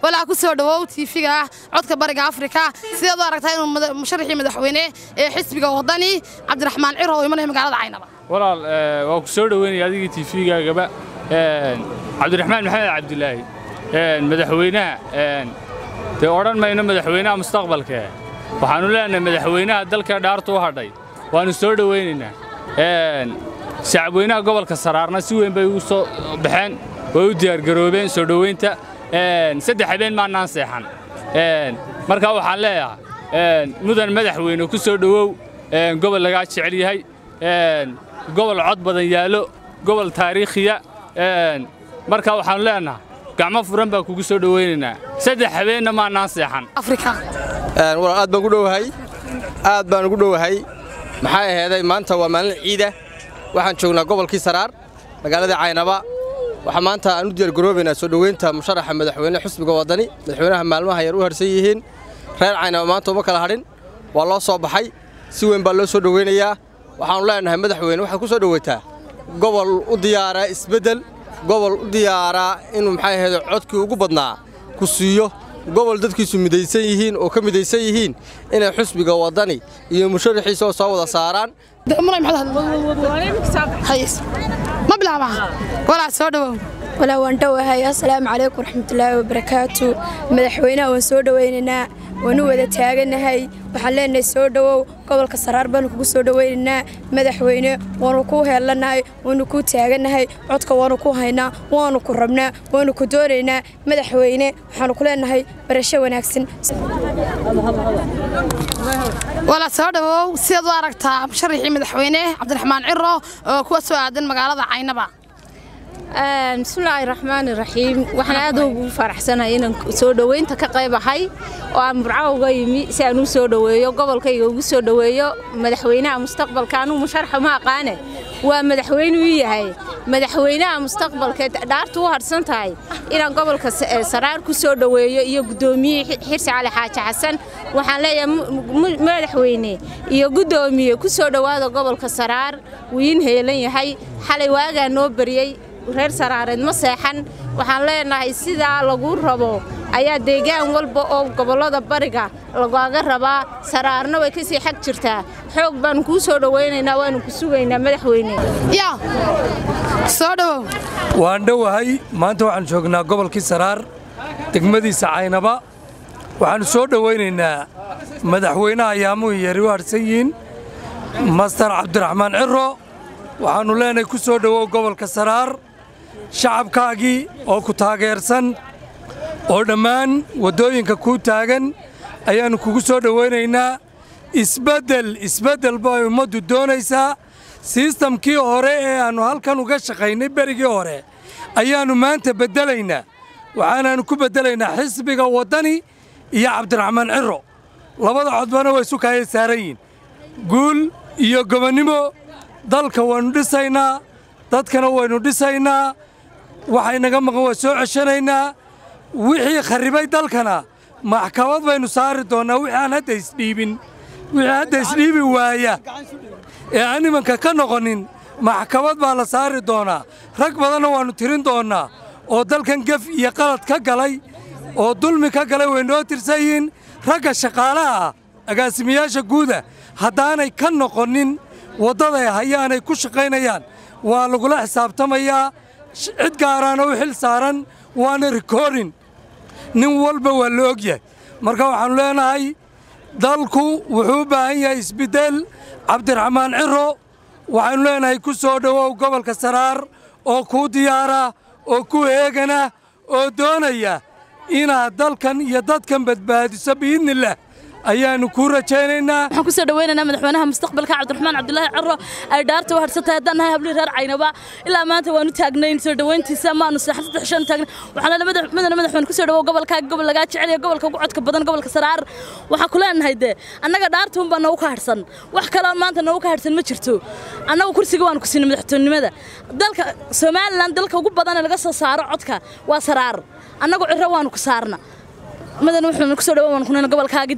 walaa ku soo dhawow tiifiga ah codka bariga afrika sidaad u aragtaa inuu musharaxii madaxweyne ee xisbiga wadani cabdiraxmaan ciro oo imanaya magaalada caynaba walaal waa ku soo dhoweynaya adigii tiifigaagaba cabdiraxmaan maxamed cabdilaahi madaxweynaha dee odhan mayno madaxweynaha mustaqbalkee waxaannu leenahay madaxweynaha dalka dhaartu u hadhay waannu soo dhowaynaynaa shacabweynaha gobolka saraarna si weyn bay ugu soo baxeen way u diyaargaroobeen soo dhowaynta saddex habeen maannaan seexan markaa waxaan leeyahay mudan madaxweyne ku soo dhowow gobol lagaa jecel yahay gobol cod badan yaallo gobol taariikhiya markaa waxaannu leenahay gacmo furan baan kugu soo dhowaynaynaa saddex habeenna maannaan seexan walaal aad baan ku dhowahay aad baan ugu dhowahay maxaa aheeday maanta waa maalin ciida waxaan joognaa gobolkii saraar magaalada caynaba waxaa maanta aan u diyaargaroobaynaa soo dhoweynta musharaxa madaxweyne xusbiga waddani madaxweynaha maalmaha yar u harsan yihiin reer caynaba maanta uma kala hadhin waa loo soo baxay si weyn baa loo soo dhoweynayaa waxaannu leenahay madaxweyne waxaad ku soo dhoweytaa gobol u diyaaraa isbeddel gobol u diyaaraa inuu maxaa aheeday codkii ugu badnaa ku siiyo gobol dadkiisu midaysan yihiin oo ka midaysan yihiin inay xusbiga waddani iyo musharaxiisa oo soo wada saaraan ma bilaabaa walaa soo dhowow walaa waan dhowahay assalaamu calaykum waraxmatullaahi wabarakaatu madaxweynaha waan soo dhowaynaynaa waanu wada taaganahay waxaan leenahay soo dhowow gobolka saraar baanu kugu soo dhowaynaynaa madaxweyne waanu kuu heelanahay waanu kuu taaganahay codka waanu ku haynaa waanu ku rabnaa waanu ku doonaynaa madaxweyne waxaanu ku leenahay barasho wanaagsan walaa soo dhowow sidaad u aragtaa musharaxii madaxweyne cabdiraxmaan ciro oo kuwa soo aadan magaalada caynaba bismillaahi raxmaani raxiim waxaan aad ugu faraxsanahay inaan soo dhoweynta ka qayb ahay oo aan burco uga yimi si aan u soo dhoweeyo gobolkayga ugu soo dhoweeyo madaxweynaha mustaqbalka anuu musharaxa ma aqaane waa madaxweyne u yahay madaxweynaha mustaqbalka dhaartu u hadhsan tahay inaan gobolka saraar ku soo dhoweeyo iyo guddoomiyihii xirsi cali xaaji xasan waxaan leeyahay madaxweyne iyo guddoomiye ku soo dhowaada gobolka saraar wuu iin heelan yahay xalay waagaa noo baryey reer saraareed ma seexan waxaan leenahay sidaa lagu rabo ayaa deegaan walba oo gobollada bariga lagaaga rabaa saraarna way ka sii xag jirtaa xoog baanu kuu soo dhowaynaynaa waanu ku sugaynaa madaxweyne yaa soo dhowow waan dhowahay maanta waxaan joognaa gobolkii saraar degmadiisa caynaba waxaannu soo dhowaynaynaa madaxweynaha ayaamuhu yari u hadhsan yihiin master cabdiraxmaan ciro waxaannu leenahay ku soo dhowow gobolka saraar shacabkaagii oo ku taageersan oo dhammaan waddooyinka kuu taagan ayaannu kugu soo dhowaynaynaa isbeddel isbeddel bay ummaddu doonaysaa sistamkii hore ee aannu halkan uga shaqaynay berigii hore ayaannu maanta beddelaynaa waxaanaannu ku beddelaynaa xisbiga waddani iyo cabdiraxmaan ciro labada codbana way isu kaaya saaran yihiin guul iyo gobonnimo dalka waynu dhisaynaa dadkana waynu dhisaynaa waxay naga maqan waa soo ceshanaynaa wixii kharribay dalkana maxkamad baynu saari doonnaa wixii aan hadda isdhiibin wixii hadda isdhiibi waaya ee aan imanka ka noqonin maxkamad baa la saari doonaa rag badanna waannu tirin doonnaa oo dalkan gef iyo qalad ka galay oo dulmi ka galay way noo tirsan yihiin ragga shaqaalaha ah agaasimayaasha guuda haddaanay ka noqonin waddaday hayaanay ku shaqaynayaan waa lagula xisaabtamayaa cid gaaraana u xil saaran waana rikorin nin walba waa la og yahay marka waxaannu leenahay dalku wuxuu u baahan yahay isbeddel cabdiraxmaan ciro waxaannu leenahay ku soo dhowow gobolka saraar oo kuu diyaara oo ku eegana oo doonaya inaad dalkan iyo dadkan badbaadiso biidnillaah ayaannu kuu rajaynaynaa waxaan ku soo dhawaynaynaa madaxweynaha mustaqbalka cabdiraxmaan cabdulaahi ciro ay dhaarta u hadhsan tahay haddaan nahay hablii reer caynaba ilaa maanta waanu taagnayn soo dhawayntiisa maanu seexan saddex shan taagnay waxaan leedahay madana madaxweyne ku soo dhawow gobolkaaga gobol lagaa jecel iyo gobolka ugu codka badan gobolka saraar waxaan ku leenahay dee annaga dhaarta unbaa noogu ka hadhsan wax kaloo maanta noogu ka hadhsan ma jirto annagu kursiga waanu ku siinay madaxtoonimada dalka somalilan dalka ugu badan ee laga soo saaro codka waa saraar annagu ciro waanu ku saarna madana wuxuuna ku soo dhawow waan kunayna gobolkaagi